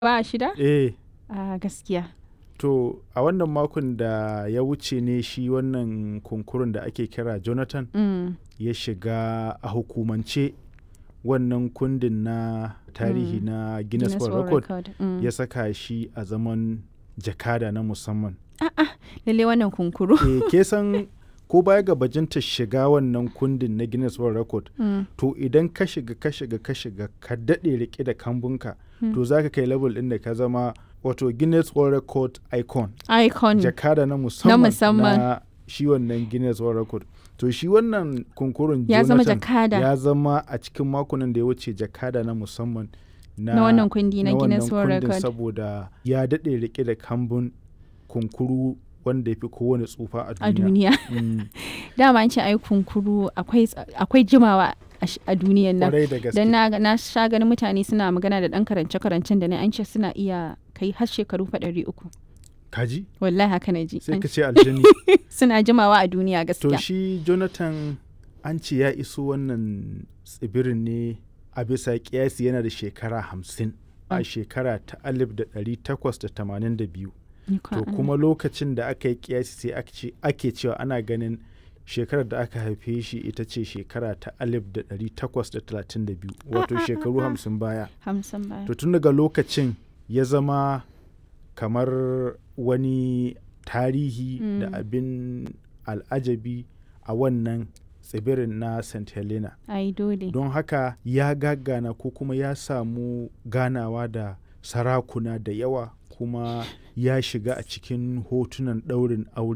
Ba shida? Eh, A gaskiya. to a wannan makon da ya wuce ne shi wannan kunkurun da ake kira Jonathan Mm. ya shiga a hukumance wannan kundin na tarihi Mm. na Guinness Guinness World World Record Record. Mm. ya saka shi a zaman jakada na musamman. Lalle wannan kunkuru. Eh, ke san ko baya ga bajinta shiga wannan kundin na Guinness World Record Mm. to idan ka shiga ka shiga ka shiga ka daɗe rike da kambunka Mm. to za ka kai level ɗin da ka zama wato Guinness World Record icon Icon. jakada na musamman musamman. na shi wannan Guinness World Record to shi wannan kunkurun Ya zama Jonathan jakada. ya zama a cikin makonan da ya wuce jakada na musamman na, Na wannan kundi na na Guinness wannan World kundin Record. saboda ya daɗe rike da kambun kunkuru wanda ya fi kowane tsufa a A duniya. duniya. Mm, Dama an ce ai kunkuru akwai akwai jimawa a sh- a duniyan nan. Kwarai da gaske. Dan na, na sha ganin mutane suna magana da ɗan karance-karancen da na an ce suna iya kai har shekaru fa ɗari uku. Kaji? Wallahi haka na ji. Sai An- ka ce aljani. Suna jimawa a duniya To gaskiya. shi Jonathan an ce ya iso wannan tsibirin ne a bisa kiyasi yana da shekara hamsin a Mm. shekara ta alif da ɗari takwas da tamanin da biyu. Ikon To Allah. kuma lokacin da aka yi kiyasi sai ake ce- ake cewa ana ganin shekarar da aka haife shi ita ce shekara ta alif da ɗari takwas da talatin da biyu wato shekaru hamsin baya. Hamsin baya. To tun daga lokacin ya zama kamar wani tarihi da Mm. abin al'ajabi a wannan tsibirin na St. Helena. Ai dole. Don haka ya gagana ko kuma ya samu ganawa da sarakuna da yawa kuma ya shiga a cikin hotunan ɗaurin aure